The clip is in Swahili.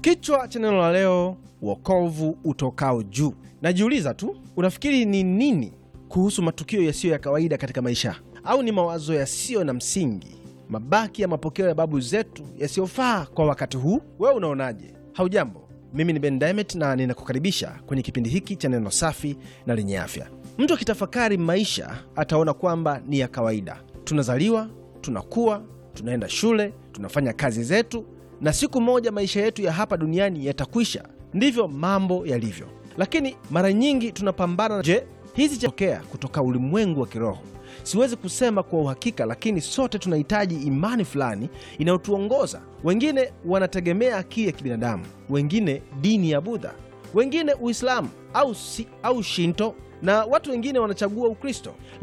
Kichwa cha neno la leo, wokovu utokao juu. Najiuliza tu, unafikiri ni nini kuhusu matukio yasiyo ya kawaida katika maisha, au ni mawazo yasiyo na msingi, mabaki ya mapokeo ya babu zetu yasiyofaa kwa wakati huu? Wewe unaonaje? Haujambo, mimi ni Ben Diamond na ninakukaribisha kwenye kipindi hiki cha neno safi na lenye afya. Mtu akitafakari maisha ataona kwamba ni ya kawaida. Tunazaliwa, tunakuwa, tunaenda shule, tunafanya kazi zetu, na siku moja maisha yetu ya hapa duniani yatakwisha. Ndivyo mambo yalivyo, lakini mara nyingi tunapambana. Je, hizi chatokea kutoka ulimwengu wa kiroho? Siwezi kusema kwa uhakika, lakini sote tunahitaji imani fulani inayotuongoza. Wengine wanategemea akili ya kibinadamu, wengine dini ya Budha, wengine Uislamu au, si, au Shinto na watu wengine wanachagua Ukristo.